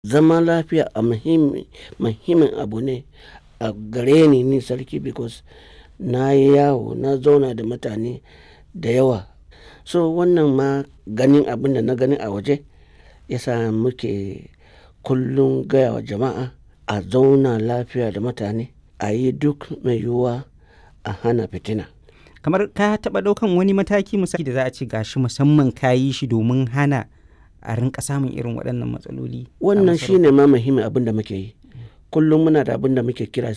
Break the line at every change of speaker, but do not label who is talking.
Zama lafiya a muhimmi muhimmin abu ne a gare ni ni sarki because na yi yawo na zauna da mutane da yawa. So wannan ma ganin abin da na gani a waje ya sa muke kullum gaya wa jama'a a zauna lafiya da mutane, a yi duk mai yiwuwa a hana fitina.
Kamar ka taɓa ɗaukan wani mataki misali da za a ce gashi musamman ka yi shi domin hana a rinƙa samun irin waɗannan matsaloli? a
Wannan
masarautar?
shi ne ma muhimmin abin da muke yi. Kullum muna da abin da muke kira